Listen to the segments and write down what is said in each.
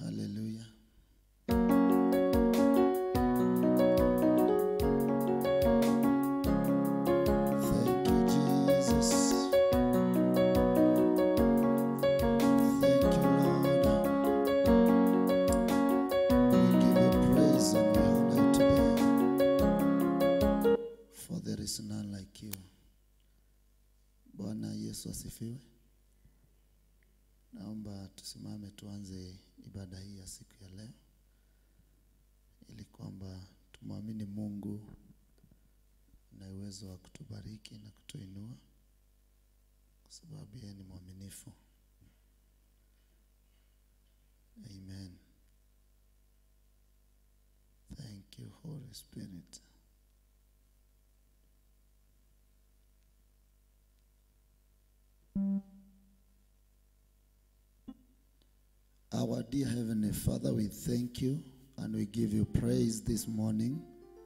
Haleluya. Thank you, Jesus. Thank you, Lord. We give you praise and we honor you today. For there is none like you. Bwana Yesu asifiwe. Naomba tusimame tuanze ibada hii ya siku ya leo, ili kwamba tumwamini Mungu na uwezo wa kutubariki na kutuinua, kwa sababu yeye ni mwaminifu. Amen. Thank you Holy Spirit. Our dear Heavenly Father, we thank you and we give you praise this morning.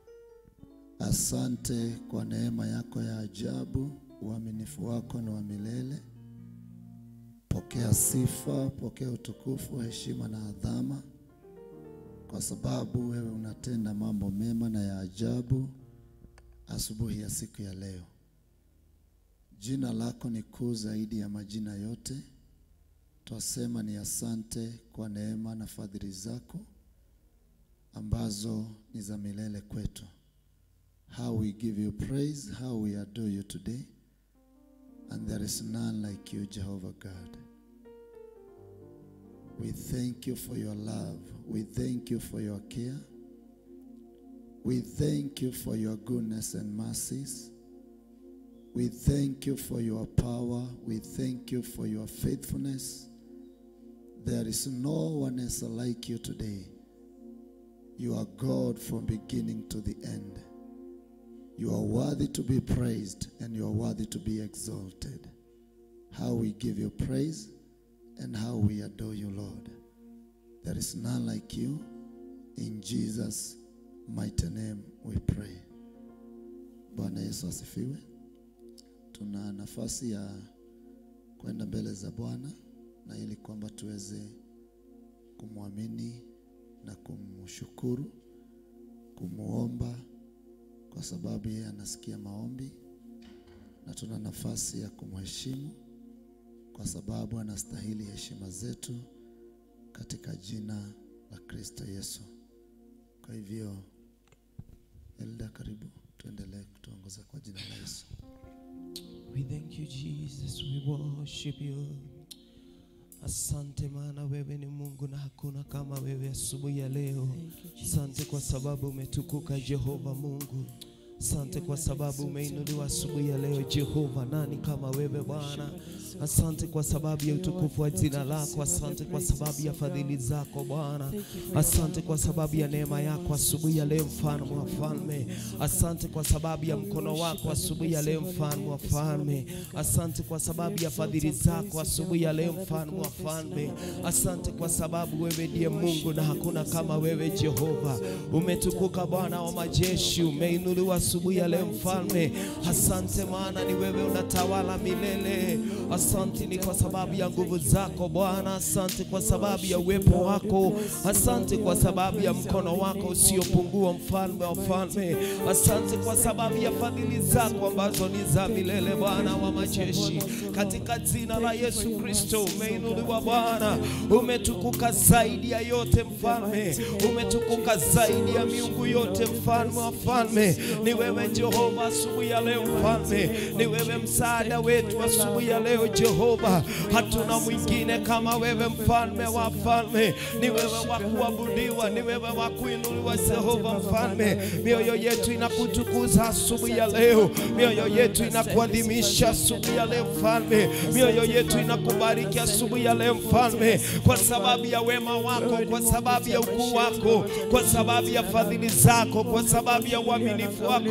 Asante kwa neema yako ya ajabu, uaminifu wako ni wa milele. Pokea sifa, pokea utukufu, heshima na adhama, kwa sababu wewe unatenda mambo mema na ya ajabu asubuhi ya siku ya leo. Jina lako ni kuu zaidi ya majina yote. Twasema ni asante kwa neema na fadhili zako ambazo ni za milele kwetu. How we give you praise, how we adore you today. And there is none like you, Jehovah God. We thank you for your love. We thank you for your care. We thank you for your goodness and mercies. We thank you for your power. We thank you for your faithfulness. There is no one else like you today. You are God from beginning to the end. You are worthy to be praised and you are worthy to be exalted. How we give you praise and how we adore you, Lord. There is none like you. In Jesus' mighty name we pray. Bwana Yesu asifiwe. Tuna nafasi ya kwenda mbele za Bwana na ili kwamba tuweze kumwamini na kumshukuru, kumuomba kwa sababu yeye anasikia maombi, na tuna nafasi ya kumheshimu kwa sababu anastahili heshima zetu katika jina la Kristo Yesu. Kwa hivyo, Elda, karibu tuendelee kutuongoza kwa jina la Yesu. We thank you Jesus, we worship you. Asante maana wewe ni Mungu na hakuna kama wewe asubuhi ya leo. Asante kwa sababu umetukuka Jehova Mungu. Asante kwa sababu umeinuliwa asubuhi ya leo Jehova, nani kama wewe Bwana? Asante kwa sababu ya utukufu wa jina lako, asante kwa sababu ya fadhili zako Bwana, asante kwa sababu ya neema yako asubuhi ya leo, mfalme wa falme. Asante kwa sababu ya mkono wako asubuhi ya leo, mfalme wa falme. Asante kwa sababu ya fadhili zako asubuhi ya leo, mfalme wa falme. Asante kwa sababu wewe ndiye Mungu na hakuna kama wewe Jehova. Umetukuka Bwana wa majeshi, umeinuliwa asubuhi ya leo mfalme. Asante maana ni wewe unatawala milele. Asante ni kwa sababu ya nguvu zako Bwana. Asante kwa sababu ya uwepo wako. Asante kwa sababu ya mkono wako usiopungua, mfalme wa falme. Asante kwa sababu ya fadhili zako ambazo ni za milele, Bwana wa majeshi. Katika jina la Yesu Kristo umeinuliwa Bwana, umetukuka zaidi ya yote mfalme, umetukuka zaidi ya miungu yote mfalme wa falme. Ni wewe Jehova asubuhi ya leo mfalme, ni wewe msaada wetu asubuhi ya leo Jehova. Hatuna mwingine kama wewe mfalme wa falme, ni wewe wa kuabudiwa, ni wewe wa kuinuliwa Jehova mfalme. Mioyo yetu inakutukuza asubuhi ya leo, mioyo yetu inakuadhimisha asubuhi ya leo mfalme, mioyo yetu inakubariki asubuhi ya leo mfalme, kwa sababu ya wema wako, kwa sababu ya ukuu wako, kwa sababu ya fadhili zako, kwa sababu ya uaminifu wako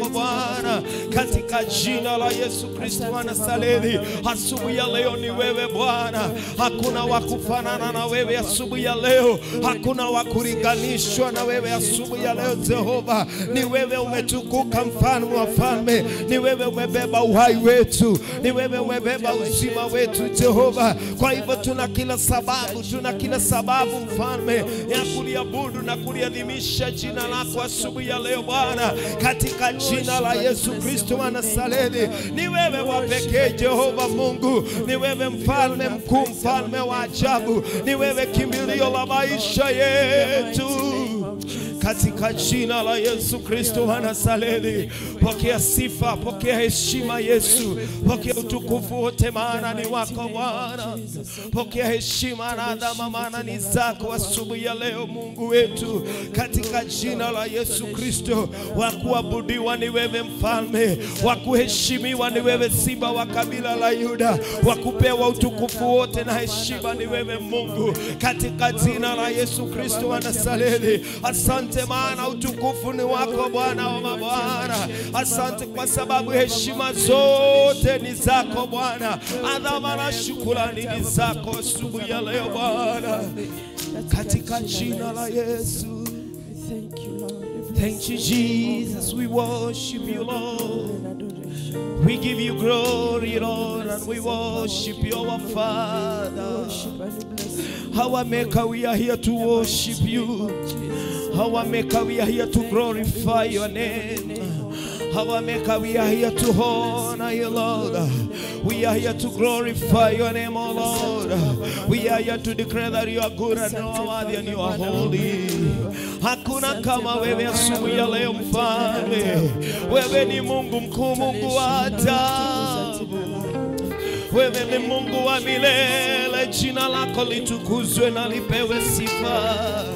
wako Bwana, katika jina la Yesu Kristo wa Nazareti. Asubuhi ya leo ni wewe Bwana, hakuna wa kufanana na wewe asubuhi ya leo, hakuna wa kulinganishwa na wewe asubuhi ya leo. Jehova, ni wewe umetukuka, mfalme wa falme, ni wewe umebeba uhai wetu, ni wewe umebeba uzima wetu Jehova. Kwa hivyo tuna kila sababu, tuna kila sababu mfalme ya kuliabudu na kuliadhimisha jina lako asubuhi ya leo Bwana, katika jina la Yesu Kristo wa Nazareti. Ni wewe wa pekee Jehova Mungu, ni wewe mfalme mkuu, mfalme wa ajabu, ni wewe kimbilio la maisha yetu katika jina la Yesu Kristo wa Nazareti. Pokea sifa, pokea heshima Yesu, pokea utukufu wote, maana ni wako Bwana. Pokea heshima na adhama, maana ni zako asubuhi ya leo, Mungu wetu, katika jina la Yesu Kristo. Wa kuabudiwa ni wewe mfalme, wa kuheshimiwa ni wewe simba wa kabila la Yuda, wa kupewa utukufu wote na heshima ni wewe Mungu, katika jina la Yesu Kristo wa Nazareti. Asante maana utukufu ni wako Bwana wa mabwana. Asante kwa sababu heshima zote ni zako Bwana, adhama na shukrani ni zako asubuhi ya leo Bwana, katika jina la Yesu. Thank you, Lord. Thank you, Jesus. We worship you, Lord. We give you glory, Lord, and we worship you, our Father. Worship and we bless you. Our Maker, we are here to worship you. Our Maker, we are here to glorify your name. Our Maker, we are here to honor you, Lord. We are here to glorify your name, O Lord. We are here to declare that you are good and you are worthy and you are holy. Hakuna kama wewe asubuhi ya leo mfalme. Wewe ni Mungu mkuu, Mungu wa ajabu. Wewe ni Mungu wa milele, jina lako litukuzwe na lipewe sifa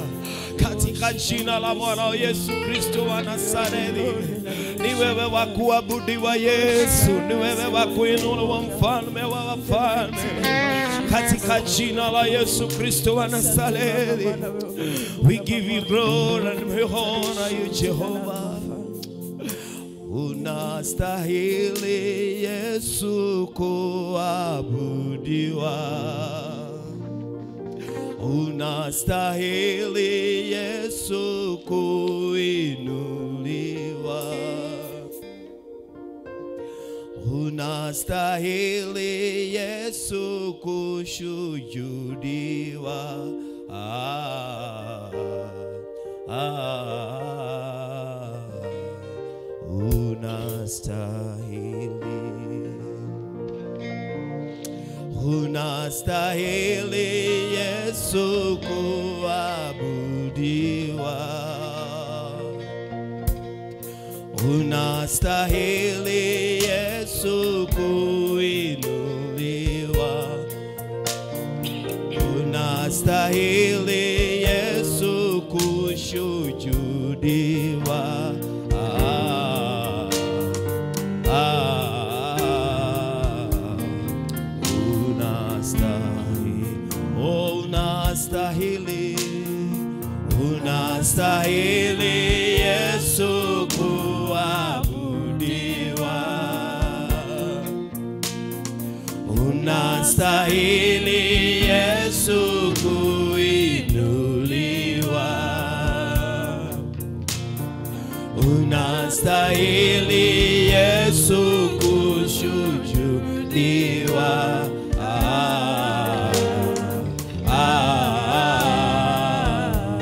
katika jina la Bwana Yesu Kristo wa Nazareti. Ni wewe wa kuabudiwa Yesu, ni wewe wa kuinuliwa, mfalme wa wafalme, katika jina la Yesu Kristo wa Nazareti. We give you glory and we honor you Jehovah. Unastahili Yesu kuabudiwa, unastahili Yesu kuinuliwa, unastahili Yesu kushujudiwa. Ah, ah, unastahili unastahili Yesu kuabudiwa, unastahili Yesu kuinuliwa, unastahili Yesu kushujudiwa. Ah, ah, unastahili, oh, unastahili, unastahili Yesu kuabudiwa, unastahili Yesu kuinuliwa, unastahili Yesu kushujudiwa. Ah, ah,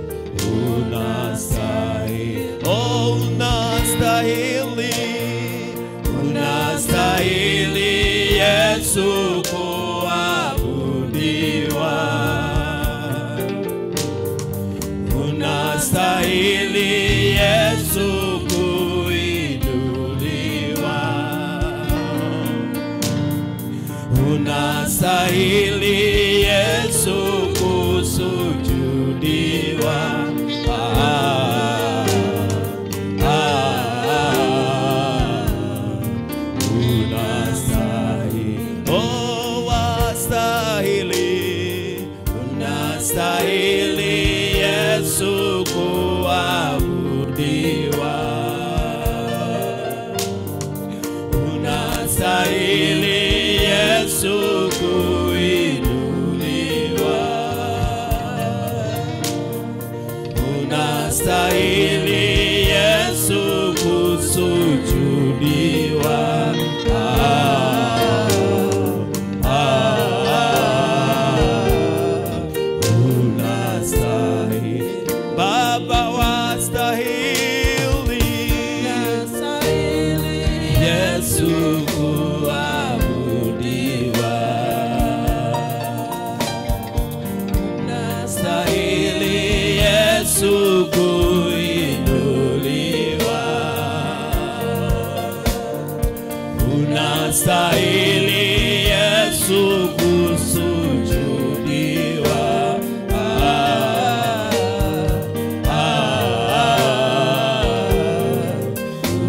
unastahili, oh, unastahili, unastahili Yesu kuabudiwa unastahili Yesu kuinuliwa, unastahili Yesu kusujudiwa. Ah, ah, unastahili, oh, wastahili, unastahili Yesu kuabudiwa, unastahili Yesu kusujudiwa. Ah, ah, unastahili Baba wastahili Yesu kuabudiwa. Stahili Yesu kuinuliwa. Unastahili Yesu kusujudiwa. Ah, ah,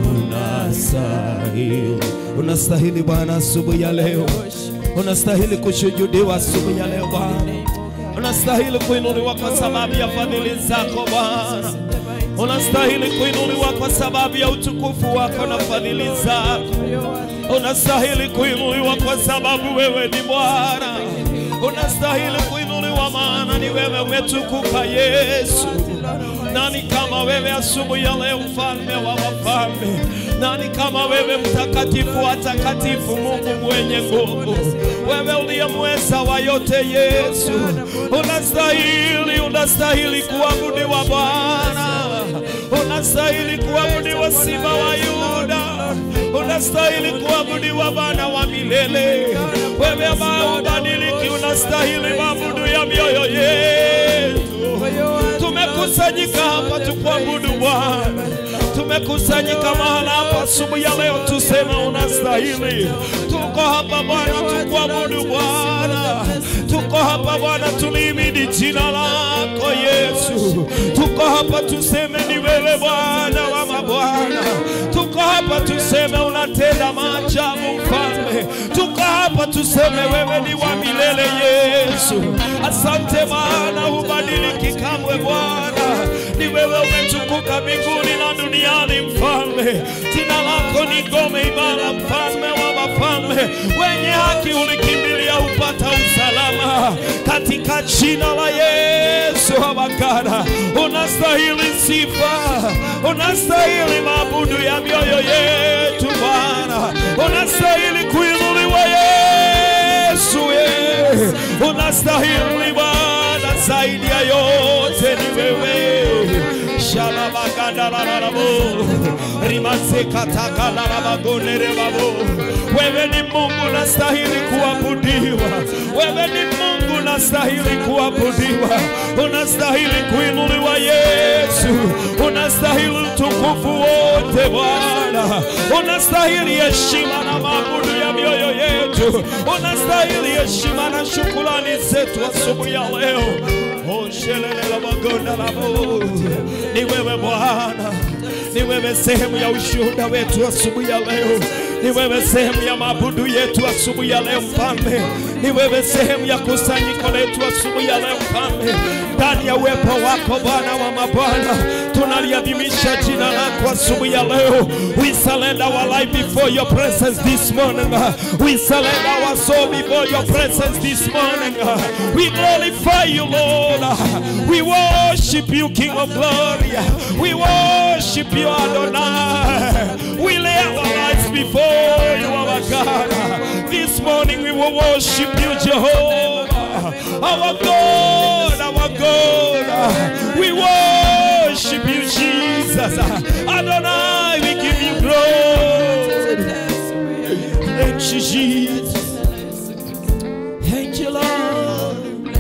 unastahili. Unastahili Bwana asubuhi ya leo, unastahili kushujudiwa asubuhi ya leo Bwana, unastahili kuinuliwa kwa sababu ya fadhili zako Bwana, unastahili kuinuliwa kwa sababu ya utukufu wako na fadhili zako, unastahili kuinuliwa kwa sababu wewe ni Bwana, unastahili kuinuliwa maana ni wewe umetukuka Yesu. Nani kama wewe asubuhi ya leo, mfalme wa wafalme? Nani kama wewe, mtakatifu wa takatifu, Mungu mwenye nguvu, wewe uliyemweza wa yote, Yesu unastahili, unastahili kuabudiwa Bwana, unastahili kuabudiwa Simba wa Yuda, unastahili kuabudiwa Bwana wa milele, wewe ambaye ubadiliki, unastahili mabudu ya mioyo yetu. Tumekusanyika hapa tukuabudu Bwana, tumekusanyika mahala hapa asubuhi ya leo tuseme unastahili. Tuko hapa Bwana tukuabudu Bwana, tuko hapa Bwana tulihimidi jina lako Yesu. Tuko hapa tuseme ni wewe Bwana wa mabwana, tuko hapa tuseme unatenda maajabu Mfalme, tuko hapa tuseme wewe ni wa milele Yesu. Asante maana hubadiliki kamwe Bwana, ni wewe umetukuka mbinguni na duniani Mfalme. Jina lako ni ngome imara, Mfalme wa mafalme, wenye haki ulikimbilia upata usalama katika jina la Yesu. Abakara, unastahili sifa, unastahili maabudu ya mioyo yetu Bwana, unastahili kuinuliwa Yesu, ye. unastahili Bwana, zaidi ya yote ni wewe shalabagandalalalabo rimasekatakalalabagondere-babo wewe ni Mungu unastahili kuabudiwa, wewe ni Mungu unastahili kuabudiwa, unastahili kuinuliwa Yesu, unastahili utukufu wote Bwana, unastahili heshima na maabudu ya mioyo yetu, unastahili heshima na shukrani zetu asubuhi ya leo. Oshelelelabagondalabo. Ni wewe Bwana, ni wewe sehemu ya ushuhuda wetu asubuhi ya leo, ni wewe sehemu ya maabudu yetu asubuhi ya leo Mfalme, ni wewe sehemu ya kusanyiko letu asubuhi ya leo Mfalme. Ndani ya uwepo wako Bwana wa mabwana, tunaliadhimisha jina lako asubuhi ya leo. We surrender our life before your presence this morning. We surrender our soul before your presence this morning. We glorify you, Lord. We worship you, King of glory. We worship you, Adonai. We lay our lives before you, our God. This morning we will worship you, Jehovah. Our God, our God. We worship you, Jesus. Adonai, we give you glory. Thank you, Jesus. Thank you, Lord.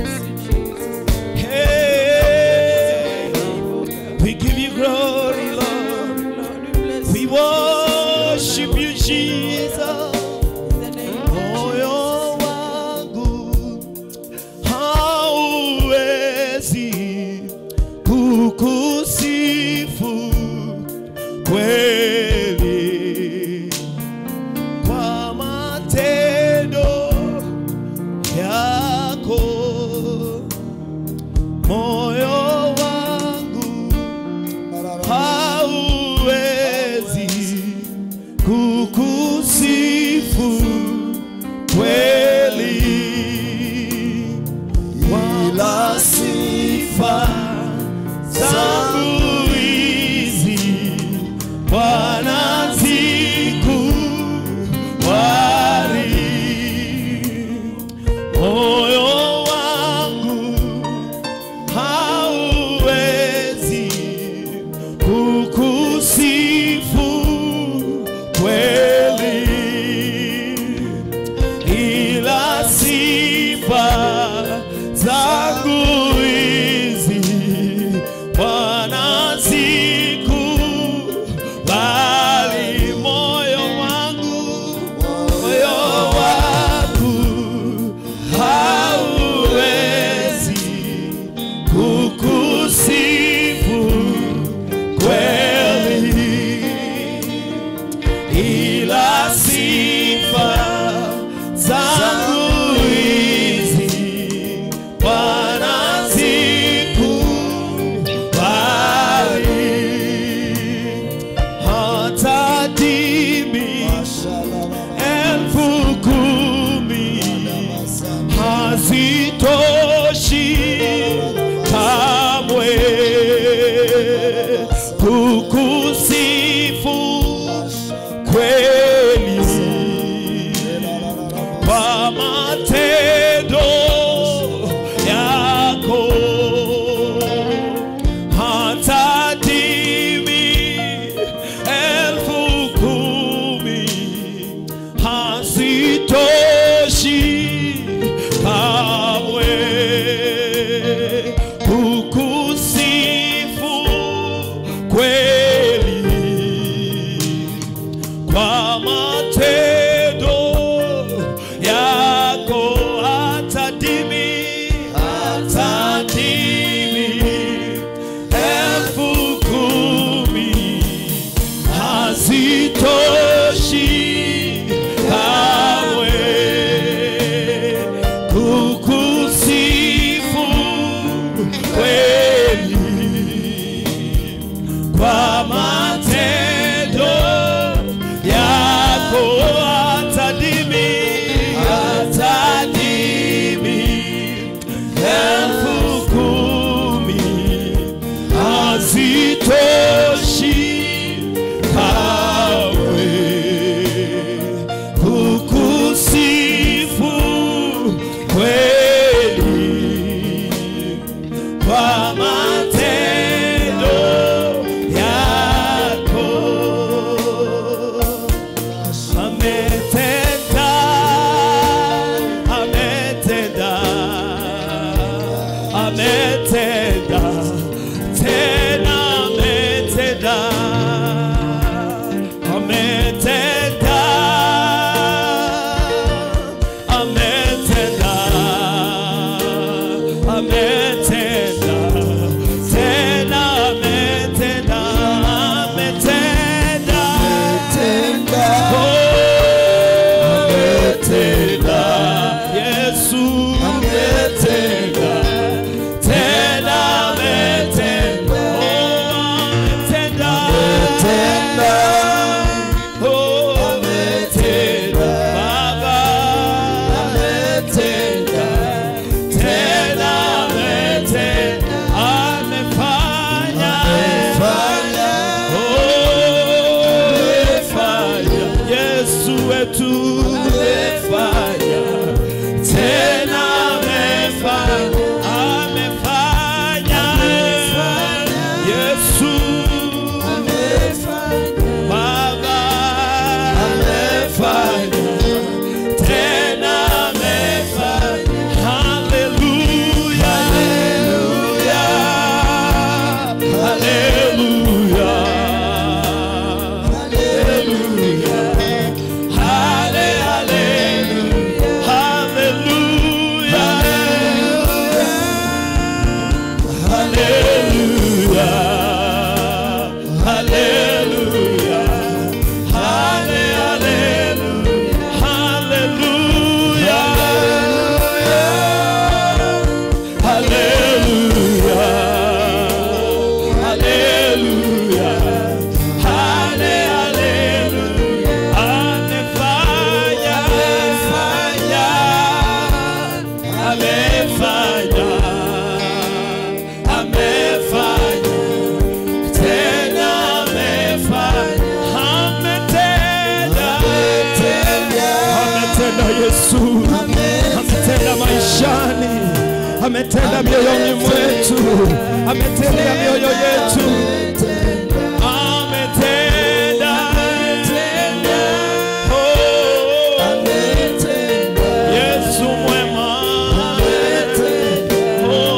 Hey, we give you glory, Lord. We worship you, Jesus. Moyo wangu hauwezi kukusifu kweli kwa matendo yako. Moyo wangu hauwezi kukusifu kweli, ila sifa zangu zangu hizi Bwana sikubali moyo wangu moyo wangu hauwezi kukusifu kweli ila sifa zangu hizi Bwana sikubali hata dimi elfu kumi hazitoshi kamwe kukusifu kweli kwa matendo yako hata dimi elfu kumi hazitoshi kamwe kukusifu kweli kwa matendo yako hata dimi hata dimi elfu kumi hazitoshi kamwe kukusifu kweli kwa matendo yako hata dimi hata dimi elfu kumi hazitoshi kawe kukusifu kweli kwa matendo yako ametenda ametenda ametenda tena ametenda ametenda ametenda ametenda tena ametenda ametenda ametenda Yesu ametenda tena ametenda oh ametenda oh ametenda Baba ametenda tena ametenda amefanya amefanya Yesu wetu amefanya tena amefanya amefanya Yesu Baba amefanya tena amefanya haleluya haleluya haleluya haleluya hale haleluya haleluya haleluya haleluya hale haleluya haleluya haleluya haleluya hale haleluya amefanya amefanya amefanya tena amefanya ametenda ametenda Yesu ametenda maishani ametenda mioyoni mwetu ametenda mioyo yetu ametenda Oh, Yesu mwema Oh,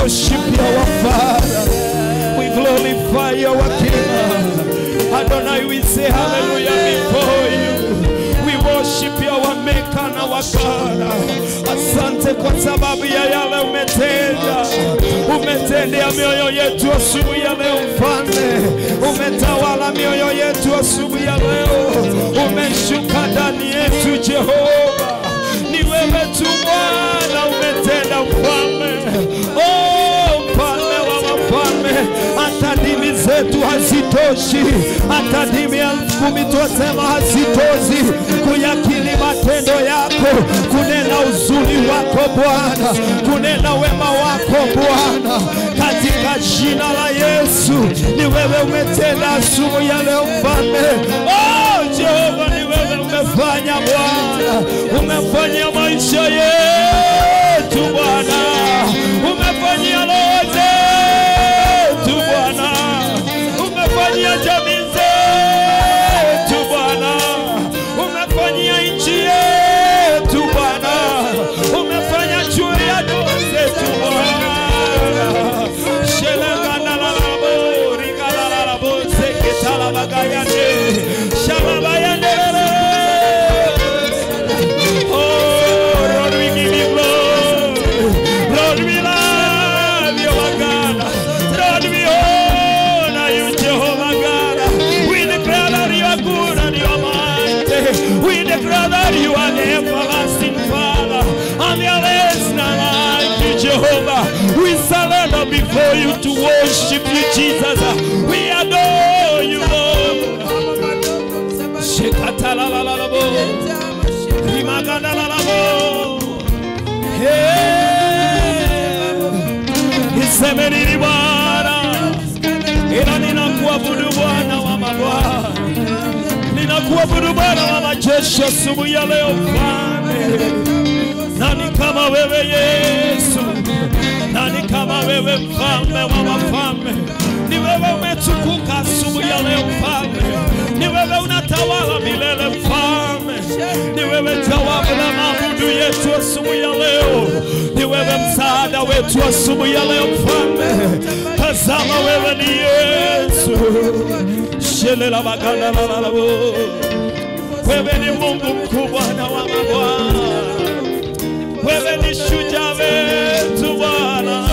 worship you, our Father. We glorify you, our King. Adonai, we say hallelujah before you. We worship you, our Maker and our God. Asante kwa sababu ya yale umetenda. Umetendea mioyo yetu asubuhi ya leo, Mfalme. Umetawala mioyo yetu asubuhi ya leo. Umeshuka ndani yetu, Jehova. Ni wewe tu Bwana umetenda, Mfalme. Oh, mfalme wa wafalme, hata dimi zetu hazitoshi, hata dimi elfu kumi twasema hazitoshi kuyakili matendo yako, kunena uzuri wako Bwana, kunena wema wako Bwana, katika jina la Yesu. Ni wewe umetenda asubuhi ya leo mfalme. Oh, Jehova, ni wewe umefanya Bwana, umefanya maisha yetu Bwana, umefanyia roho zetu Bwana, umefanyia jamii zetu Bwana, umefanyia nchi yetu Bwana, umefanya juu ya ndoa zetu Bwana. Shelekandalalabo, rikalalabo, seketalabagayande, shalabayandelele. Oh, Lord, we give you glory. Lord, we love you, our God. Lord, we honor you, Jehovah God. We declare that you are good and you are mighty. We declare that you are the everlasting Father. And there is none like you, Jehovah. We surrender before you to worship you, Jesus. We adore you, Lord. Shekatalalalabo. Rimagadalalabo. Hey. Niseme nini Bwana, ila ninakuabudu Bwana wa mabwana, ninakuabudu Bwana wa majeshi asubuhi ya leo Mfalme. Nani kama wewe Yesu? Nani kama wewe mfalme wa wafalme? Ni wewe umetukuka asubuhi ya leo Mfalme, ni wewe unatawala milele Mfalme, ni wewe jawabu la maabudu yetu asubuhi ya leo, ni wewe msaada wetu asubuhi ya leo Mfalme. Tazama wewe ni Yesu, shelela baganda la la la bo. Wewe ni Mungu mkuu, Bwana wa mabwana wewe ni shujaa wetu Bwana,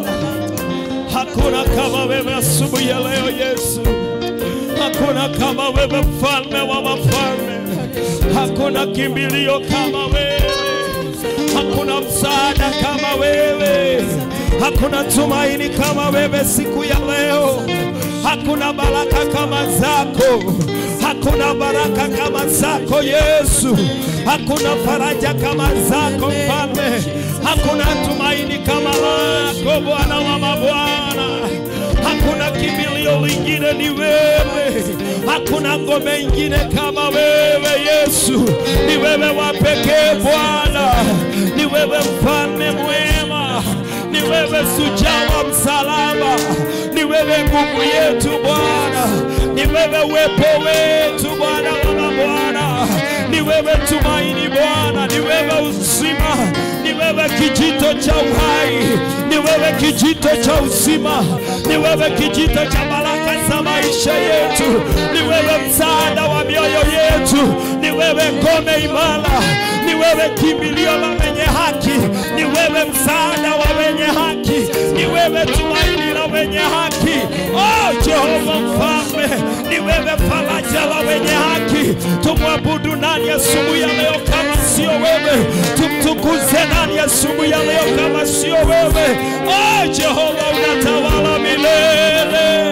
hakuna kama wewe asubuhi ya leo Yesu, hakuna kama wewe mfalme wa wafalme, hakuna kimbilio kama wewe, hakuna msaada kama wewe, hakuna tumaini kama wewe siku ya leo, hakuna baraka kama zako, hakuna baraka kama zako Yesu, hakuna faraja kama zako mfalme, hakuna tumaini kama lako Bwana wa mabwana, hakuna kimbilio lingine ni wewe, hakuna ngome ingine kama wewe Yesu, ni wewe wa pekee Bwana, ni wewe mfalme mwema, ni wewe shujaa wa msalaba, ni wewe nguvu yetu Bwana, ni wewe uwepo wetu Bwana wa mabwana, ni wewe tumaini Bwana, ni wewe uzima, ni wewe kijito cha uhai, ni wewe kijito cha uzima, ni wewe kijito cha baraka za maisha yetu, ni wewe msaada wa mioyo yetu, ni wewe ngome imara, ni wewe kimbilio la wenye haki, ni wewe msaada wa wenye haki, ni wewe tumaini la wenye haki. Oh Jehova Mfalme, ni wewe faraja la wenye haki. Tumwabudu nani asubuhi ya leo kama sio wewe? Tumtukuze nani asubuhi ya leo kama sio wewe? Oh Jehova, unatawala milele.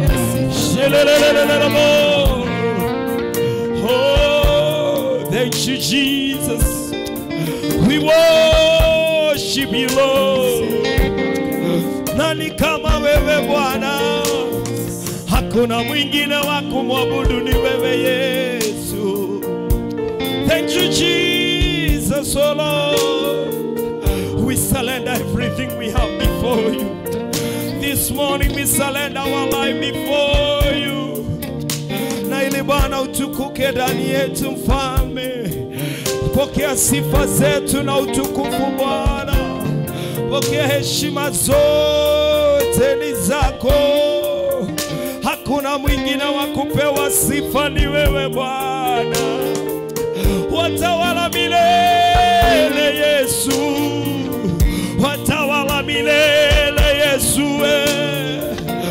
Shelelelelelelemo. Oh, thank you, Jesus. We worship you, Lord. Nani kama wewe Bwana? Hakuna mwingine wa kumwabudu ni wewe Yesu. Thank you, Jesus, oh Lord. We surrender everything we have before you. This morning we surrender our life before you. Na ili Bwana utukuke ndani yetu, Mfalme. Pokea sifa zetu na utukufu Bwana. pokea heshima zote ni zako. Hakuna mwingine wa kupewa sifa, ni wewe Bwana. Watawala milele Yesu, watawala milele Yesu. eh.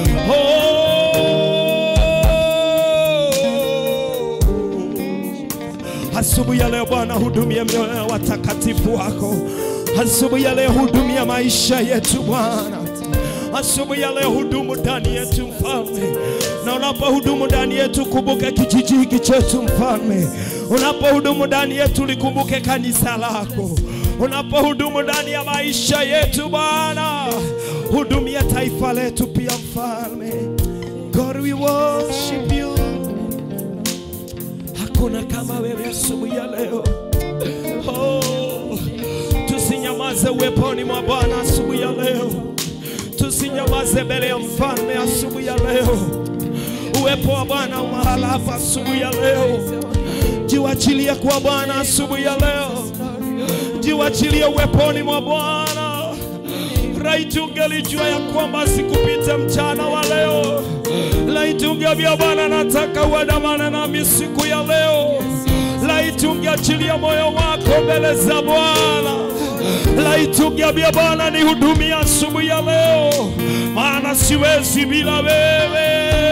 Oh. Asubuhi ya leo Bwana, hudumia mioyo ya watakatifu wako. Asubuhi ya leo hudumia maisha yetu Bwana. Asubuhi ya leo hudumu ndani yetu mfalme, na unapohudumu ndani yetu kumbuke kijiji hiki chetu mfalme. Unapohudumu ndani yetu likumbuke kanisa lako. Unapohudumu ndani ya maisha yetu Bwana, hudumia taifa letu pia mfalme. God we worship you. Hakuna kama wewe asubuhi ya leo. Oh, tusinyamaze uweponi mwa Bwana asubuhi ya leo, tusinyamaze mbele ya mfalme asubuhi ya leo. Uwepo wa Bwana umahala hapa asubuhi ya leo. Jiwachilie kwa Bwana asubuhi ya leo, jiwachilie uweponi mwa Bwana. Laiti ungelijua ya kwamba sikupita mchana wa leo. Laiti ungeambia Bwana, nataka uandamane nami siku ya leo. Laiti ungeachilia moyo wako mbele za Bwana. Laiti ungeambia Bwana, nihudumie asubuhi ya leo, maana siwezi bila wewe,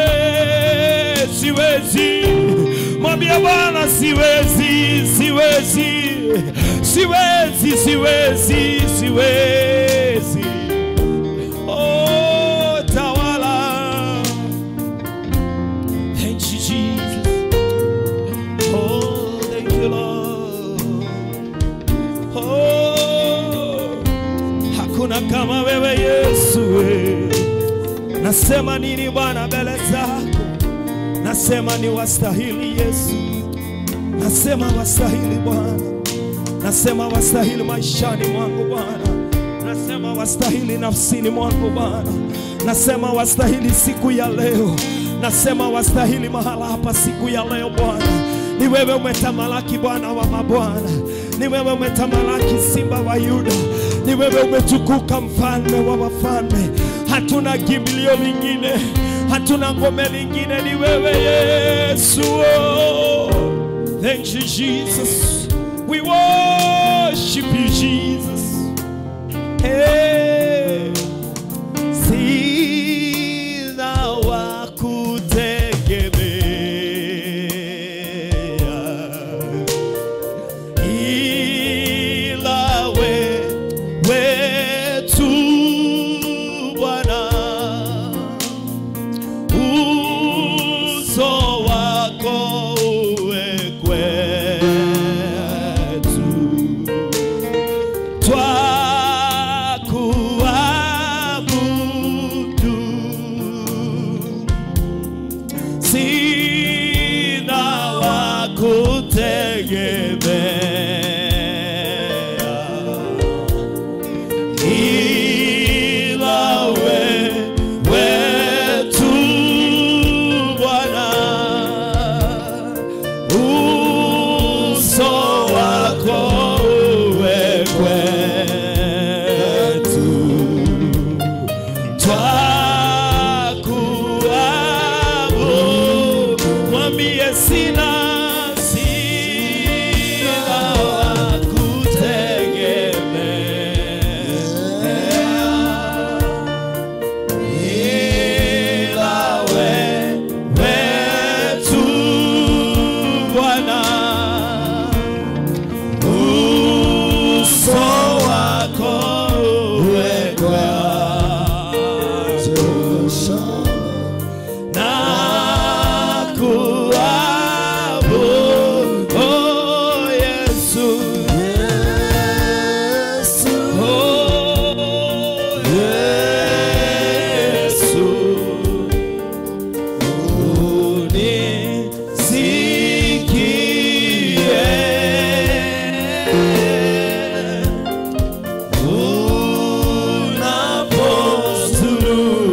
siwezi. Mwambie Bwana, siwezi, siwezi, siwezi, siwezi, siwezi. Oh, tawala. Thank you, Jesus. Oh, thank you, Lord. Oh, hakuna kama wewe Yesu. we. Nasema nini Bwana mbele zako? Nasema ni wastahili Yesu. Nasema wastahili Bwana. Nasema wastahili maishani mwangu Bwana. Nasema wastahili nafsini mwangu Bwana. Nasema wastahili siku ya leo. Nasema wastahili mahala hapa siku ya leo Bwana. Ni wewe umetamalaki Bwana wa mabwana. Ni wewe umetamalaki Simba wa Yuda. Ni wewe umetukuka mfalme wa wafalme. Hatuna kimbilio lingine, hatuna ngome lingine, ni wewe Yesu. Oh. Thank you Jesus. We worship you Jesus. Hey. Sina wa kutegemea ila wewe tu Bwana, uso wako uwe kwetu twakuabudu, sina wa kutegemea ila wewe tu Bwana, uso wako uwe kwetu, twakuabudu. Mwambie sina sina wa kutegemea ila wewe tu Bwana, uso wako uwe kwetu na kuabudu, oh Yesu, oh Yesu. Unisikie unapozuru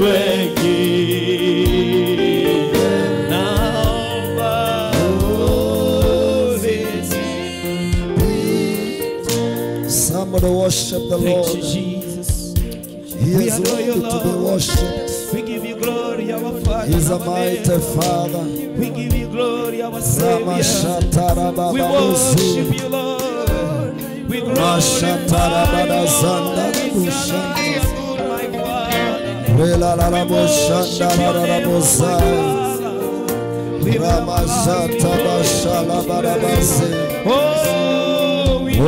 wengine, naomba unisikie. Somebody worship the Thank you, Lord. Jesus. He We is adore you, worthy to be Lord. worshipped. We give you glory, our Father. He is a our mighty Maker. Father. We give you glory, our Savior. We Ramashatarabababuzi. worship you, Lord. We Mashatarabadazandarabushanda. Relalalamushandarabuzaya. Ramashatabashalabarabazi. Oh, we O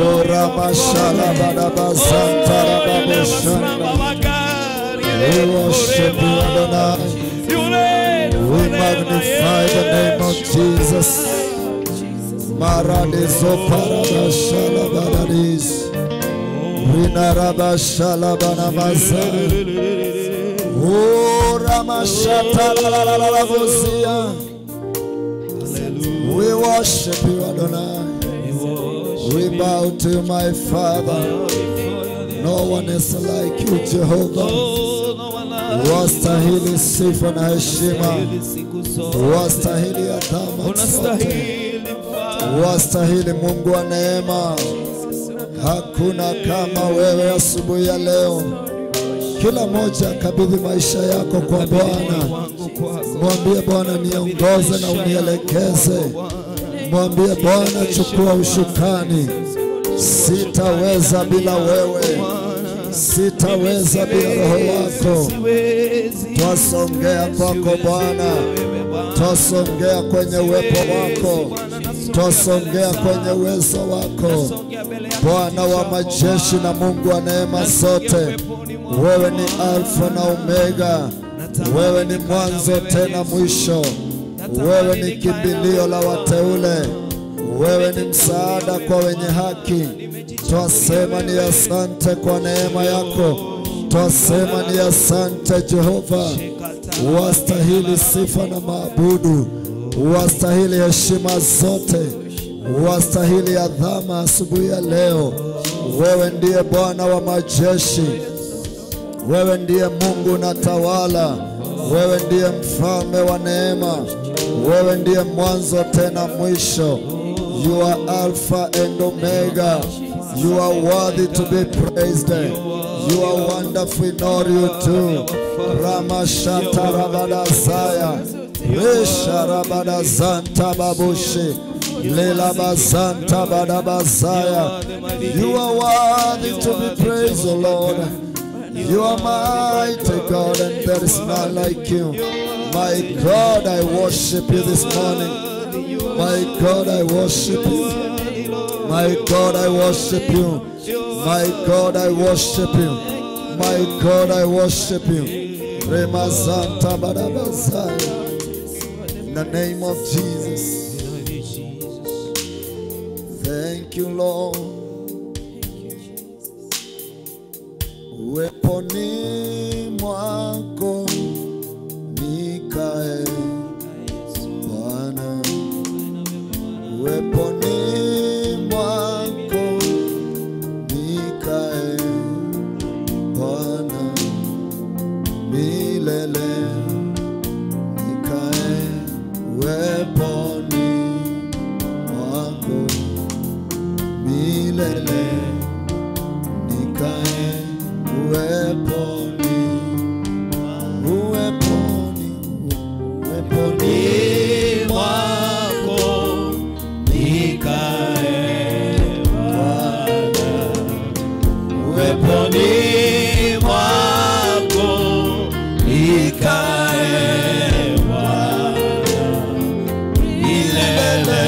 Ramashalabadabazantarababushanda. We worship you, Adonai. We magnify the name of Jesus. Maradiso paradashalabadadis. Rinarabashalabanamaza. O Ramashatalalalavuzia. We worship you, Adonai. We bow to you, my Father. No one is like you, Jehovah. Wastahili sifa na heshima, wastahili adhama zote, unastahili mfalme. wastahili Mungu wa neema. Hakuna kama wewe asubuhi ya leo. Kila mmoja kabidhi maisha yako kwa Bwana, wangu kwako mwambie Bwana niongoze na unielekeze. Mwambie Bwana chukua ushukani, sitaweza bila wewe, sitaweza bila roho wako. siwezi Twasongea kwako Bwana, twasongea kwenye uwepo wako, twasongea kwenye uwezo wako, Songea mbele yako Bwana wa majeshi na Mungu wa neema zote. Wewe ni Alfa na Omega, wewe ni mwanzo tena mwisho, wewe ni kimbilio la wateule, wewe ni msaada kwa wenye haki. Twasema ni asante kwa neema yako, twasema ni asante Jehova. Wastahili sifa na maabudu, wastahili heshima zote, wastahili adhama asubuhi ya leo. Wewe ndiye Bwana wa majeshi, wewe ndiye Mungu unatawala, wewe ndiye mfalme wa neema, wewe ndiye mwanzo tena mwisho. You are Alpha and Omega. You are worthy to be praised. You are wonderful in all you do. Ramashata Rabadazaya. Resha Rabadazanta Babushi. Lela Bazanta Badabazaya. You are worthy to be praised, O Lord. You are mighty God, and there is none like you. My God, I worship you this morning. My God, I worship you. My God, I worship you. My God, I worship you. My God, I worship you. Remazanta Badabazaya. In the name of Jesus. Thank you, Lord. Uweponi mwako nikae Bwana, uweponi mwako nikae Bwana, milele nikae uweponi mwako milele nikae uweponi uweponi uweponi mwako nikae Bwana, uweponi mwako nikae Bwana, milele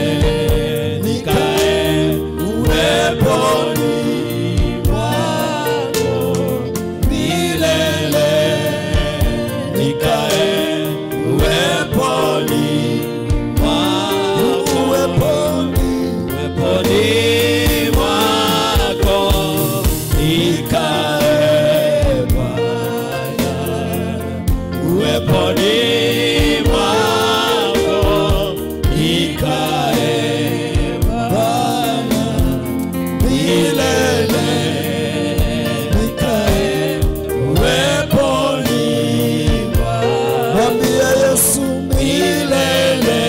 nikae uweponi mwako milele nikae uweponi mwako uweponi uweponi mwako nikae Bwana, uweponi mwako nikae Bwana, milele nikae uweponi mwako mwambie Yesu milele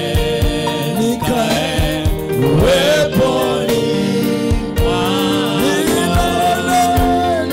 nikae uweponi mwako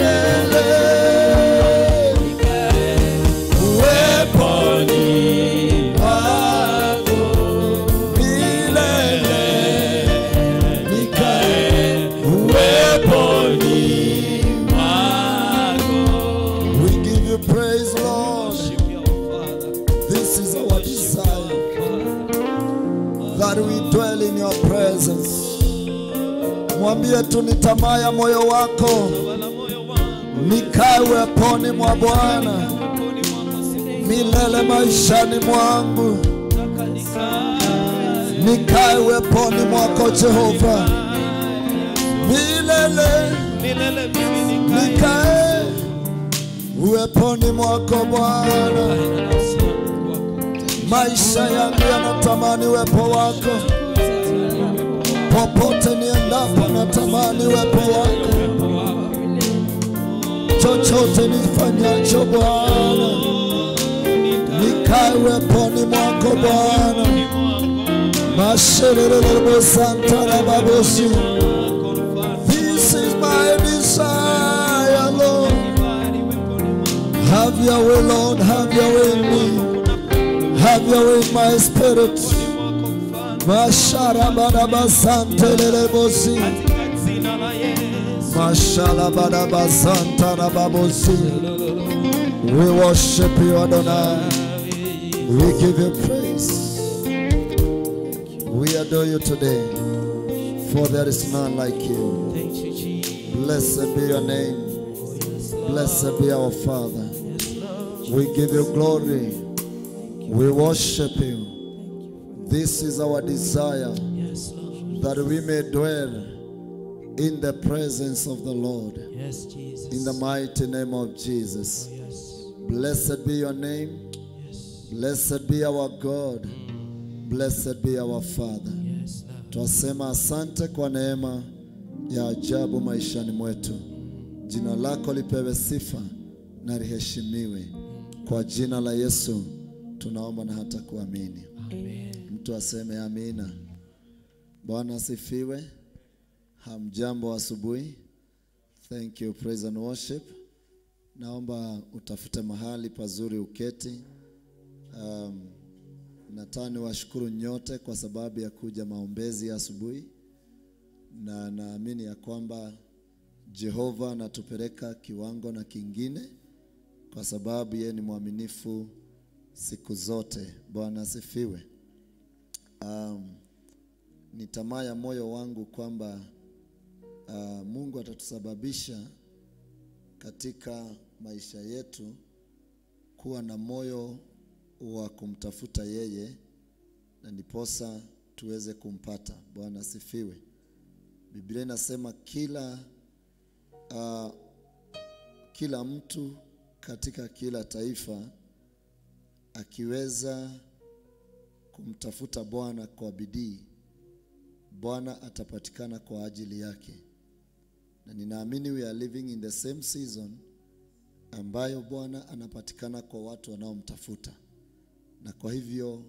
mwambie tu ni tamaa ya moyo wako Tawala moyo wangu nikae uweponi mwa Bwana Mkononi mwako siku milele maishani mwangu, Nataka nikae nikae uweponi mwako Jehova milele, milele mimi nikae nikae uweponi mwako Bwana. na nafsi yangu kwako. Maisha yangu yanatamani uwepo wako, popote niendapo natamani uwepo wako, chochote nifanyacho Bwana, nikae uweponi mwako Bwana. Masherere santara babosi. This is my desire, Lord. Have your way, Lord. Have your way in me. Have your way in my spirit. Mashara baraba santelele bosi. Katika jina la Yesu. Mashala baraba santara babosi. We worship you, Adonai. We give you praise. We adore you today, for there is none like you. Thank you, Jesus. Blessed be your name. Yes, Lord. Blessed be our Father. Yes, Lord. We give you glory. We worship you. This is our desire Yes, Lord. that we may dwell in the presence of the Lord. Yes, Jesus. In the mighty name of Jesus. Yes. Blessed be your name. Yes. Blessed be our God. Blessed be our Father. Yes, Lord. Twasema asante kwa neema ya ajabu maishani mwetu. Jina lako lipewe sifa na liheshimiwe. Kwa jina la Yesu tunaomba na hata kuamini. Amen. Mtu aseme amina. Bwana asifiwe. Hamjambo asubuhi. Thank you praise and worship. Naomba utafute mahali pazuri uketi. Um, nataka niwashukuru nyote kwa sababu ya kuja maombezi ya asubuhi, na naamini ya kwamba Jehova anatupeleka kiwango na kingine, kwa sababu yeye ni mwaminifu siku zote. Bwana asifiwe. Um, ni tamaa ya moyo wangu kwamba uh, Mungu atatusababisha katika maisha yetu kuwa na moyo wa kumtafuta yeye na ndiposa tuweze kumpata. Bwana asifiwe. Biblia inasema kila uh, kila mtu katika kila taifa akiweza kumtafuta Bwana kwa bidii, Bwana atapatikana kwa ajili yake, na ninaamini we are living in the same season ambayo Bwana anapatikana kwa watu wanaomtafuta, na kwa hivyo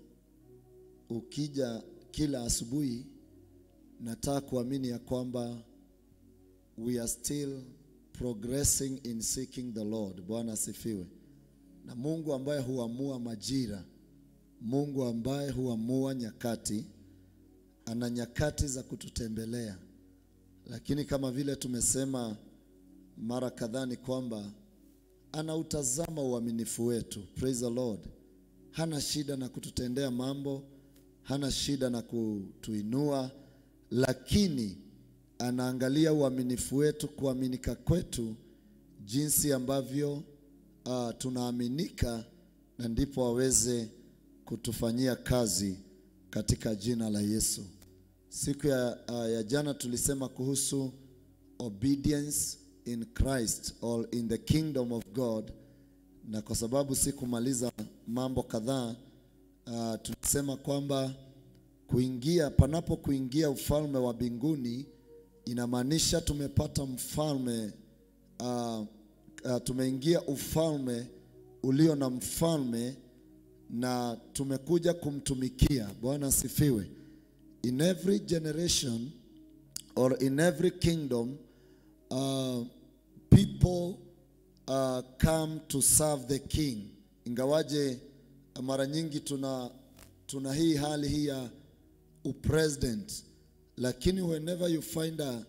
ukija kila asubuhi, nataka kuamini ya kwamba we are still progressing in seeking the Lord. Bwana asifiwe. Na Mungu ambaye huamua majira, Mungu ambaye huamua nyakati, ana nyakati za kututembelea, lakini kama vile tumesema mara kadhaa ni kwamba anautazama uaminifu wetu. Praise the Lord. Hana shida na kututendea mambo, hana shida na kutuinua, lakini anaangalia uaminifu wetu, kuaminika kwetu, jinsi ambavyo uh, tunaaminika, na ndipo aweze kutufanyia kazi katika jina la Yesu. Siku ya, uh, ya jana tulisema kuhusu obedience in Christ or in the kingdom of God, na kwa sababu sikumaliza mambo kadhaa uh, tulisema kwamba kuingia panapo kuingia ufalme wa mbinguni inamaanisha tumepata mfalme uh, uh, tumeingia ufalme ulio na mfalme na tumekuja kumtumikia. Bwana asifiwe. In every generation or in every kingdom uh, people uh, come to serve the king. Ingawaje mara nyingi tuna tuna hii hali hii ya upresident, lakini whenever you find a,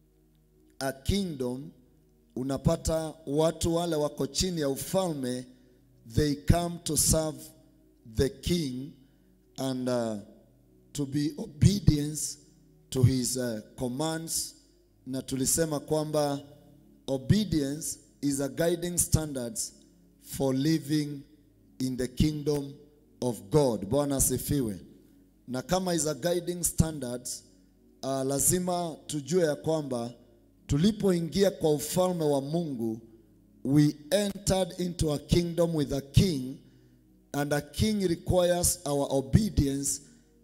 a kingdom unapata watu wale wako chini ya ufalme they come to serve the king and uh, to be obedience to his uh, commands na tulisema kwamba obedience is a guiding standards for living in the kingdom of God. Bwana asifiwe. Na kama is a guiding standards, uh, lazima tujue ya kwamba tulipoingia kwa ufalme wa Mungu, we entered into a kingdom with a king and a king requires our obedience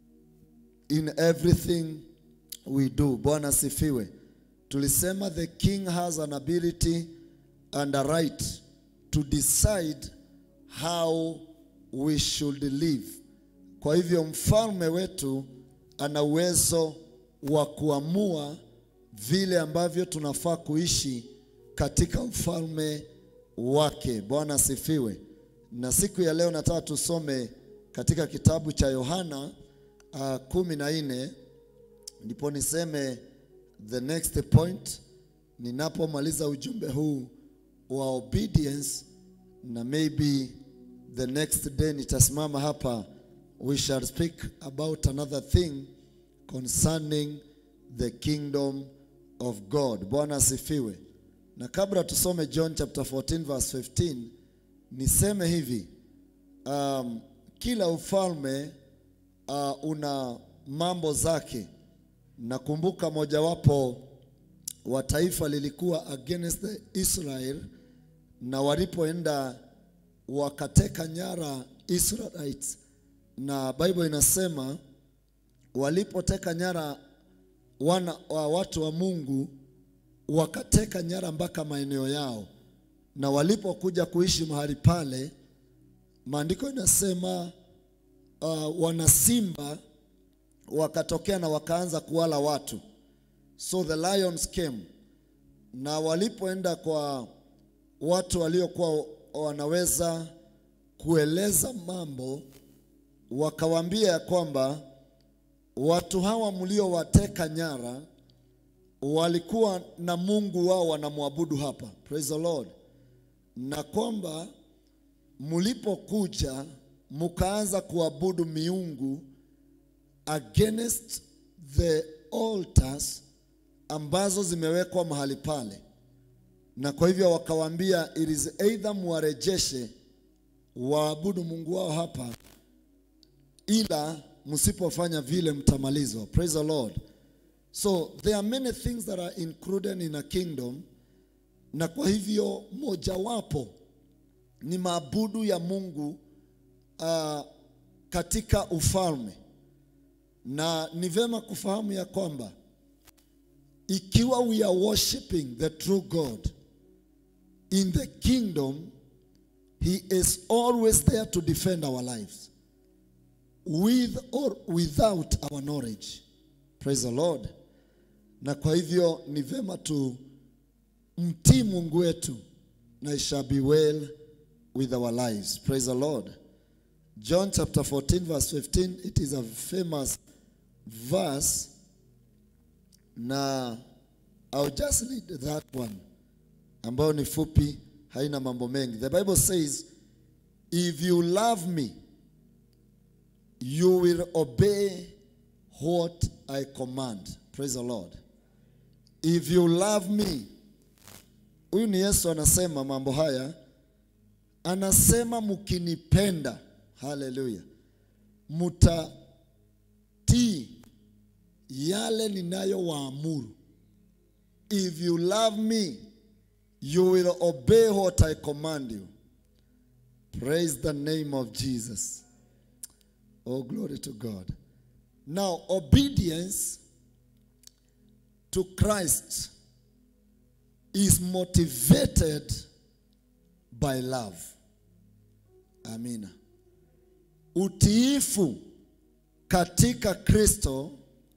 in everything we do. Bwana sifiwe. Tulisema the king has an ability and a right to decide how we should live. Kwa hivyo mfalme wetu ana uwezo wa kuamua vile ambavyo tunafaa kuishi katika ufalme wake. Bwana asifiwe. Na siku ya leo nataka tusome katika kitabu cha Yohana uh, kumi na nne ndipo niseme the next point ninapomaliza ujumbe huu wa obedience, na maybe the next day nitasimama hapa, we shall speak about another thing concerning the kingdom of God. Bwana asifiwe. Na kabla tusome John chapter 14 verse 15, niseme hivi um, kila ufalme uh, una mambo zake. Nakumbuka mojawapo wa taifa lilikuwa against the Israel, na walipoenda wakateka nyara Israelites, na Bible inasema walipoteka nyara wana wa watu wa Mungu wakateka nyara mpaka maeneo yao, na walipokuja kuishi mahali pale, maandiko inasema uh, wana simba wakatokea na wakaanza kuwala watu, so the lions came. Na walipoenda kwa watu waliokuwa wanaweza kueleza mambo, wakawaambia ya kwamba watu hawa mliowateka nyara walikuwa na Mungu wao wanamwabudu hapa, praise the Lord, na kwamba mlipokuja mkaanza kuabudu miungu against the altars ambazo zimewekwa mahali pale, na kwa hivyo wakawaambia it is either muwarejeshe waabudu Mungu wao hapa, ila msipofanya vile mtamalizwa. Praise the Lord. So there are many things that are included in a kingdom, na kwa hivyo mojawapo ni maabudu ya Mungu uh, katika ufalme, na ni vema kufahamu ya kwamba ikiwa we are worshiping the true God in the kingdom, he is always there to defend our lives with or without our knowledge. Praise the Lord. Na kwa hivyo ni vema tu mtii Mungu wetu na it shall be well with our lives. Praise the Lord. John chapter 14 verse 15 it is a famous verse na I'll just read that one ambayo ni fupi haina mambo mengi. The Bible says if you love me you will obey what I command. Praise the Lord. If you love me. Huyu ni Yesu anasema mambo haya. Anasema mkinipenda, haleluya, mutatii yale ninayowaamuru. If you love me, you will obey what I command you. Praise the name of Jesus. Oh, glory to God. Now, obedience to Christ is motivated by love. Amina. Utiifu katika Kristo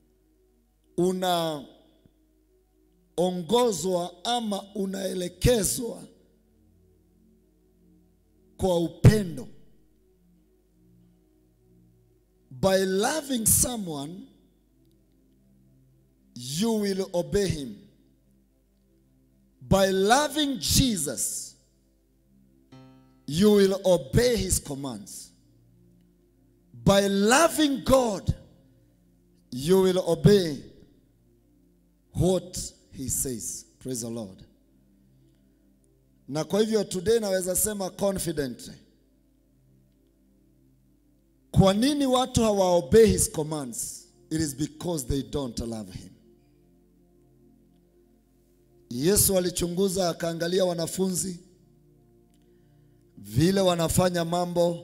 unaongozwa ama unaelekezwa kwa upendo. By loving someone, you will obey him. By loving Jesus, you will obey his commands. By loving God, you will obey what he he says. Praise the Lord. Na kwa hivyo today naweza sema confidently. Kwa nini watu hawaobey his commands? It is because they don't love him. Yesu alichunguza akaangalia wanafunzi vile wanafanya mambo,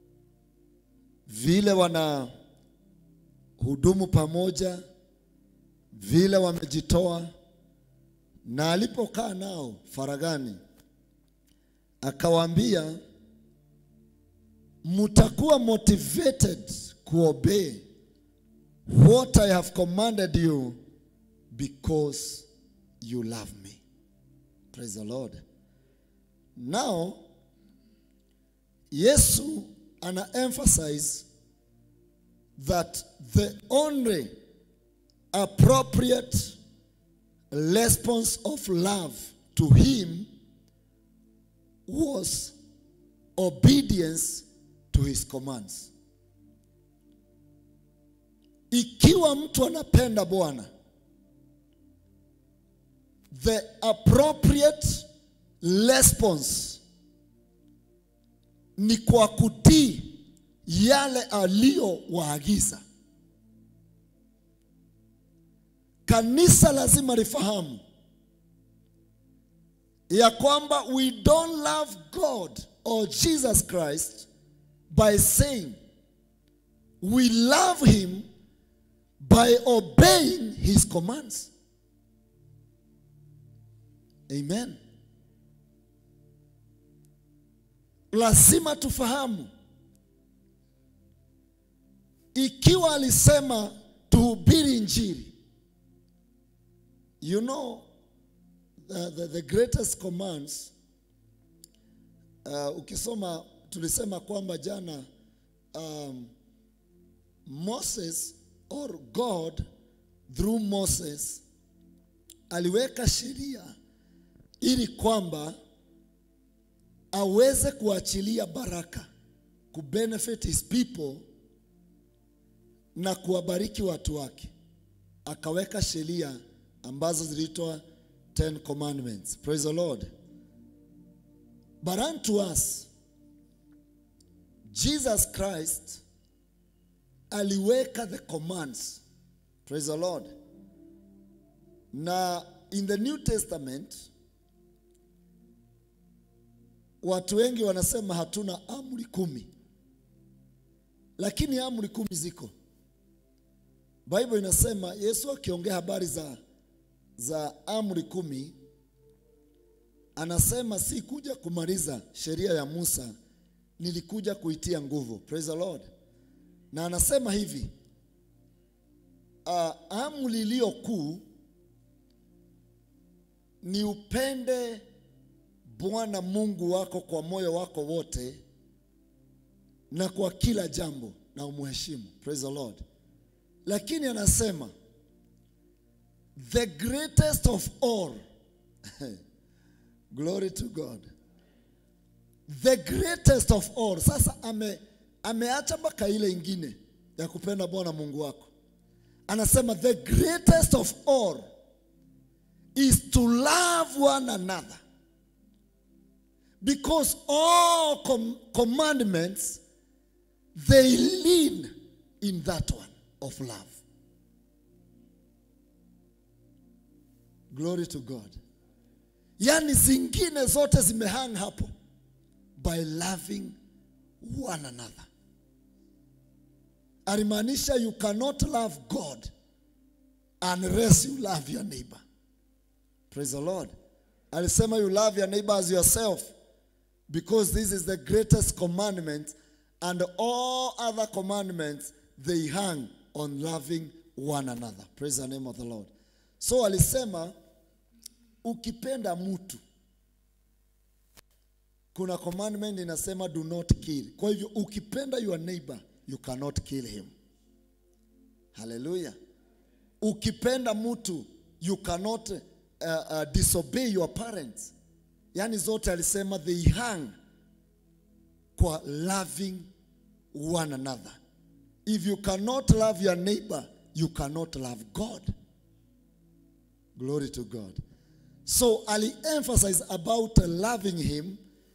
vile wana hudumu pamoja, vile wamejitoa, na alipokaa nao faragani, akawaambia mtakuwa motivated kuobey what I have commanded you because you love me. Praise the Lord. Now, Yesu ana emphasize that the only appropriate response of love to him was obedience to his commands. Ikiwa mtu anapenda Bwana, the appropriate response ni kwa kutii yale aliyowaagiza. Kanisa lazima lifahamu ya kwamba we don't love God or Jesus Christ by saying we love him by obeying his commands. Amen. Lazima tufahamu ikiwa alisema tuhubiri injili. You know the, the, the greatest commands uh, ukisoma tulisema kwamba jana um, Moses or God through Moses aliweka sheria ili kwamba aweze kuachilia baraka kubenefit his people na kuwabariki watu wake. Akaweka sheria ambazo ziliitwa Ten Commandments. Praise the Lord. But unto us Jesus Christ aliweka the commands. Praise the Lord. Na in the New Testament watu wengi wanasema hatuna amri kumi, lakini amri kumi ziko. Bible inasema Yesu akiongea habari za, za amri kumi anasema si kuja kumaliza sheria ya Musa, nilikuja kuitia nguvu. Praise the Lord. Na anasema hivi uh, amri iliyo kuu ni upende Bwana Mungu wako kwa moyo wako wote na kwa kila jambo na umheshimu. Praise the Lord. Lakini anasema the greatest of all glory to God the greatest of all. Sasa ame ameacha mpaka ile ingine ya kupenda Bwana Mungu wako, anasema the greatest of all is to love one another because all com commandments they lean in that one of love. Glory to God. Yaani zingine zote zimehang hapo by loving one another. Alimaanisha you cannot love God unless you love your neighbor. Praise the Lord. Alisema you love your neighbor as yourself because this is the greatest commandment and all other commandments they hang on loving one another. Praise the name of the Lord. So alisema ukipenda mtu kuna commandment inasema do not kill. Kwa hivyo ukipenda your neighbor you cannot kill him. Hallelujah. Ukipenda mtu you cannot uh, uh, disobey your parents. Yaani zote alisema they hang kwa loving one another. If you cannot love your neighbor, you cannot love God. Glory to God. So ali emphasize about loving him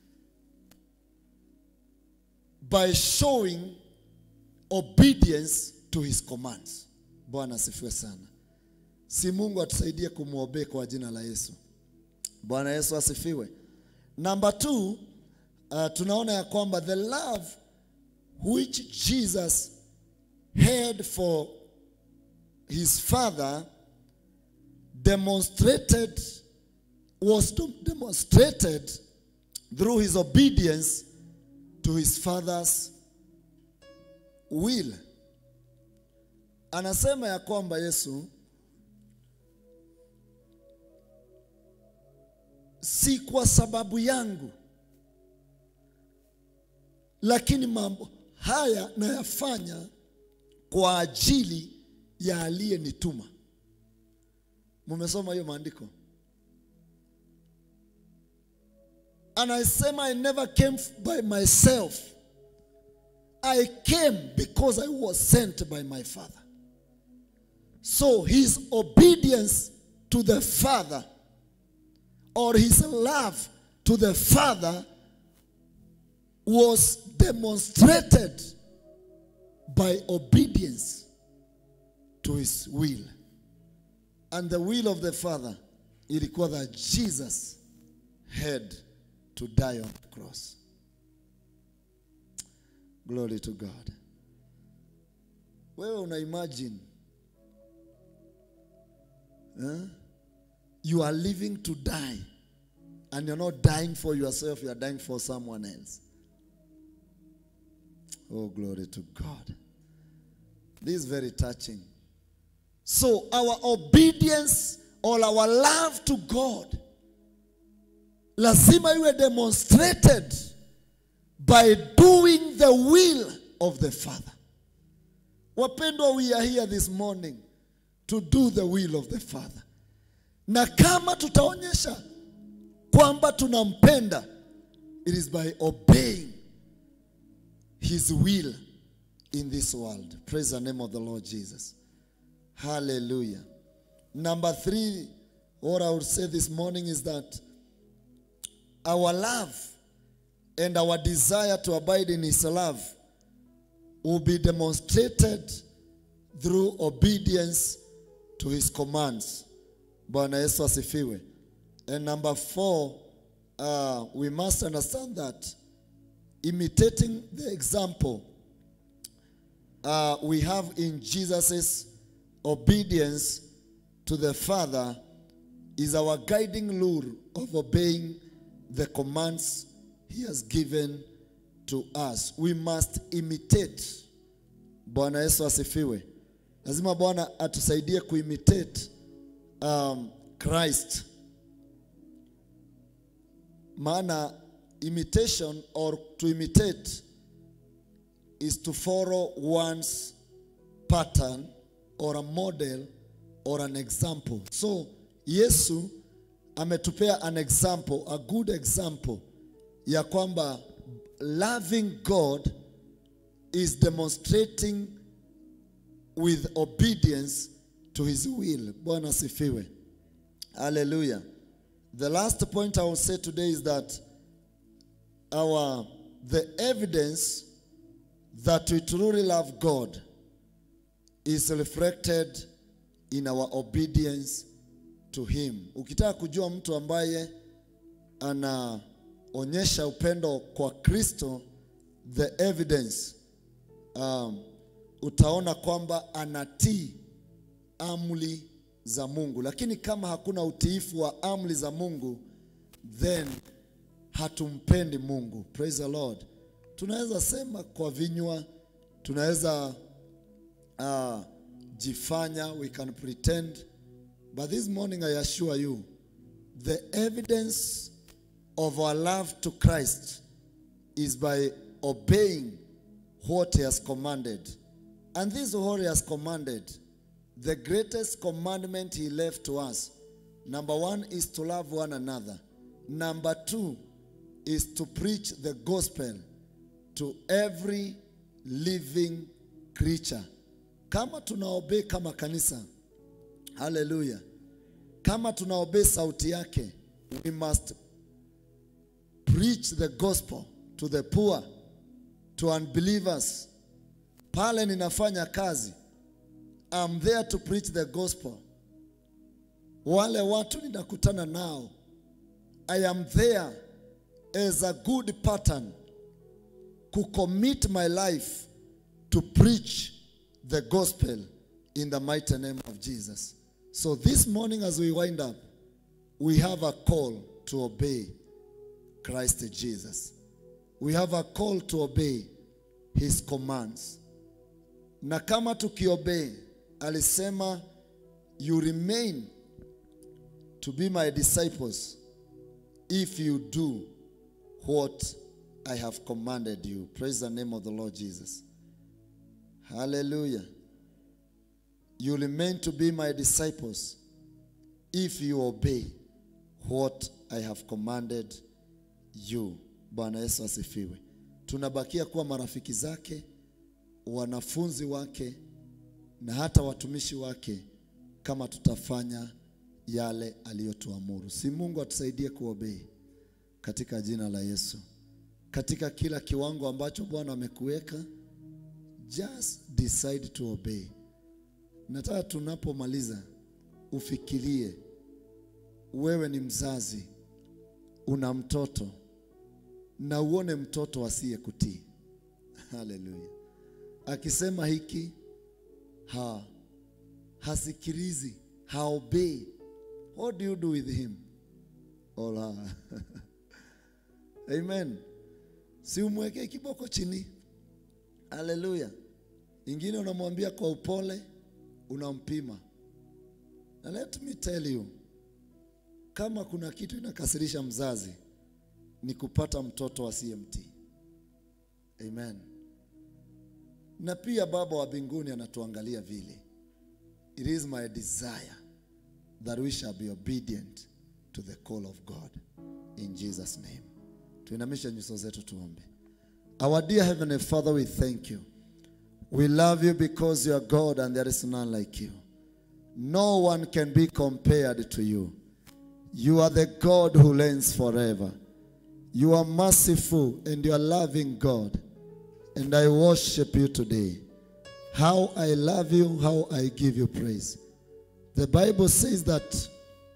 by showing obedience to his commands. Bwana asifiwe sana. Si Mungu atusaidie kumwobey kwa jina la Yesu. Bwana Yesu asifiwe. Number two, uh, tunaona ya kwamba the love which Jesus had for his father demonstrated was to- demonstrated through his obedience to his father's will. Anasema ya kwamba Yesu si kwa sababu yangu, lakini mambo haya nayafanya kwa ajili ya aliyenituma. Mumesoma hiyo maandiko? Anasema I never came by myself. I came because I was sent by my father. So his obedience to the father or his love to the father was demonstrated by obedience to his will. And the will of the father ilikuwa that Jesus had to die on the cross. Glory to God. Wewe una imagine eh? you are living to die and you're not dying for yourself, you are dying for someone else. Oh, glory to God. This is very touching. So, our obedience or our love to God lazima iwe demonstrated by doing the will of the Father. Wapendwa, we are here this morning to do the will of the Father. Na kama tutaonyesha kwamba tunampenda, it is by obeying his will in this world. Praise the name of the Lord Jesus. Hallelujah. Number three, what I would say this morning is that our love and our desire to abide in his love will be demonstrated through obedience to his commands. Bwana Yesu asifiwe. And number four, uh, we must understand that imitating the example uh, we have in Jesus' obedience to the Father is our guiding lure of obeying the commands He has given to us. We must imitate. Bwana Yesu asifiwe. Lazima Bwana atusaidie kuimitate um, Christ. Maana imitation or to imitate is to follow one's pattern or a model or an example. So Yesu ametupea an example, a good example ya kwamba loving God is demonstrating with obedience to his will. Bwana sifiwe. Hallelujah. The last point I will say today is that our the evidence that we truly love God is reflected in our obedience to him. Ukitaka kujua mtu ambaye anaonyesha upendo kwa Kristo, the evidence um, utaona kwamba anatii amri za Mungu, lakini kama hakuna utiifu wa amri za Mungu, then hatumpendi Mungu. Praise the Lord. Tunaweza sema kwa vinywa, tunaweza uh, jifanya, we can pretend, but this morning I assure you, the evidence of our love to Christ is by obeying what He has commanded. And this is what He has commanded. The greatest commandment He left to us number one is to love one another, number two is to preach the gospel to every living creature. Kama tunaobey kama kanisa, haleluya, kama tunaobey sauti yake we must preach the gospel to the poor to unbelievers pale ninafanya kazi I'm there to preach the gospel wale watu ninakutana nao I am there as a good pattern kucommit my life to preach the gospel in the mighty name of Jesus. So this morning as we wind up, we have a call to obey Christ Jesus. We have a call to obey his commands. Na kama tukiobey, alisema you remain to be my disciples if you do what I have commanded you. Praise the name of the Lord Jesus. Hallelujah. You remain to be my disciples if you obey what I have commanded you. Bwana Yesu asifiwe. Tunabakia kuwa marafiki zake, wanafunzi wake na hata watumishi wake kama tutafanya yale aliyotuamuru. Si Mungu atusaidie kuobey katika jina la Yesu. Katika kila kiwango ambacho Bwana amekuweka, just decide to obey. Nataka tunapomaliza ufikirie, wewe ni mzazi, una mtoto na uone mtoto asiye kutii. Haleluya! Akisema hiki ha hasikilizi, haobei. What do you do with him or her? Amen. Si umwekee kiboko chini. Haleluya. Ingine unamwambia kwa upole, unampima. Na let me tell you, kama kuna kitu inakasirisha mzazi ni kupata mtoto asiyemtii. Amen. Na pia Baba wa mbinguni anatuangalia vile. It is my desire that we shall be obedient to the call of God in Jesus name. Tuinamishe nyuso zetu tuombe. Our dear heavenly Father, we thank you. We love you because you are God and there is none like you. No one can be compared to you. You are the God who reigns forever. You are merciful and you are loving God. And I worship you today. How I love you, how I give you praise. The Bible says that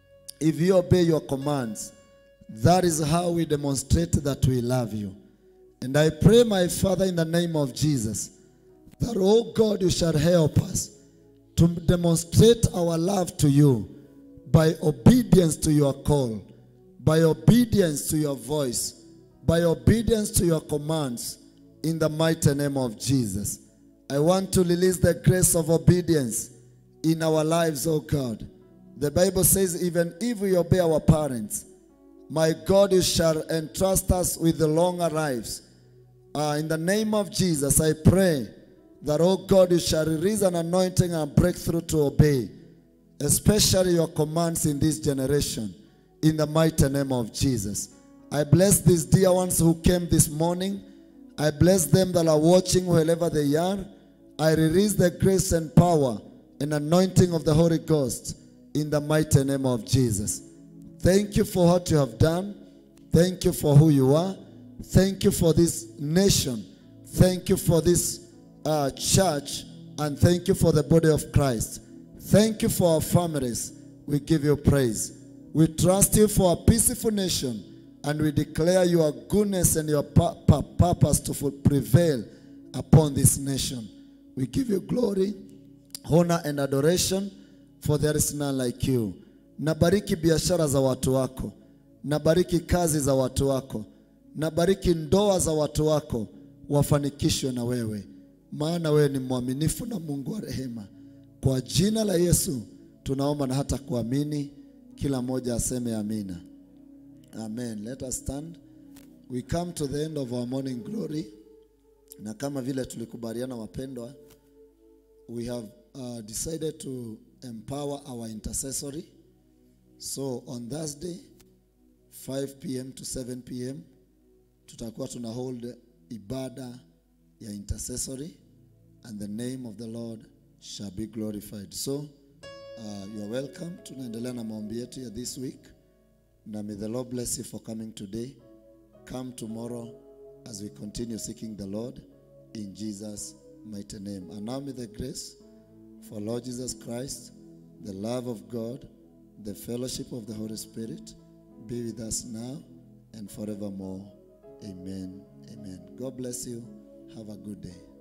if you obey your commands, that is how we demonstrate that we love you. And I pray, my Father, in the name of Jesus, that, oh God, you shall help us to demonstrate our love to you by obedience to your call, by obedience to your voice, by obedience to your commands, in the mighty name of Jesus. I want to release the grace of obedience in our lives, oh God. The Bible says, even if we obey our parents, my God, you shall entrust us with the longer lives. Uh, in the name of Jesus, I pray that, oh God, you shall release an anointing and breakthrough to obey, especially your commands in this generation, in the mighty name of Jesus. I bless these dear ones who came this morning. I bless them that are watching wherever they are. I release the grace and power and anointing of the Holy Ghost in the mighty name of Jesus. Thank you for what you have done. Thank you for who you are. Thank you for this nation. Thank you for this uh, church. And thank you for the body of Christ. Thank you for our families. We give you praise. We trust you for a peaceful nation. And we declare your goodness and your pu- pu- purpose to fu- prevail upon this nation. We give you glory, honor, and adoration, for there is none like you. Nabariki biashara za watu wako, nabariki kazi za watu wako, nabariki ndoa za watu wako, wafanikishwe na wewe, maana wewe ni mwaminifu na Mungu wa rehema. Kwa jina la Yesu tunaomba na hata kuamini, kila mmoja aseme amina. Amen. Let us stand. We come to the end of our morning glory. Na kama vile tulikubaliana wapendwa, we have uh, decided to empower our intercessory. So on Thursday 5 p.m. to 7 p.m. tutakuwa tuna hold ibada ya intercessory and the name of the Lord shall be glorified. So uh, you are welcome. Tunaendelea na maombi yetu ya this week. Na may the Lord bless you for coming today. Come tomorrow as we continue seeking the Lord in Jesus' mighty name. And now may the grace for Lord Jesus Christ, the love of God, the fellowship of the Holy Spirit be with us now and forevermore. Amen. Amen. God bless you. Have a good day.